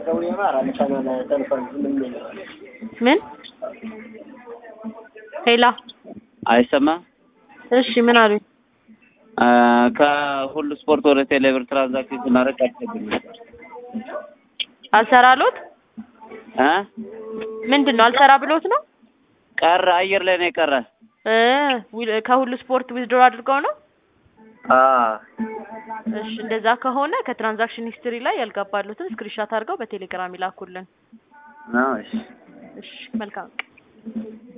ምን ሄላ አይሰማም። እሺ ምን አሉኝ? አ፣ ከሁሉ ስፖርት ወደ ቴሌብር ትራንዛክሽን ስናደርግ አስቸግር ነበር አልሰራሎት እ ምንድን ነው አልሰራ ብሎት ነው ቀረ አየር ላይ ነው የቀረ። እ ዊል- ከሁሉ ስፖርት ዊዝድሮ አድርገው ነው። አ እሺ እንደዛ ከሆነ ከትራንዛክሽን ሂስትሪ ላይ ያልገባሉትን ስክሪንሻት አድርገው በቴሌግራም ይላኩልን። ነው እሺ እሺ መልካም ቀን።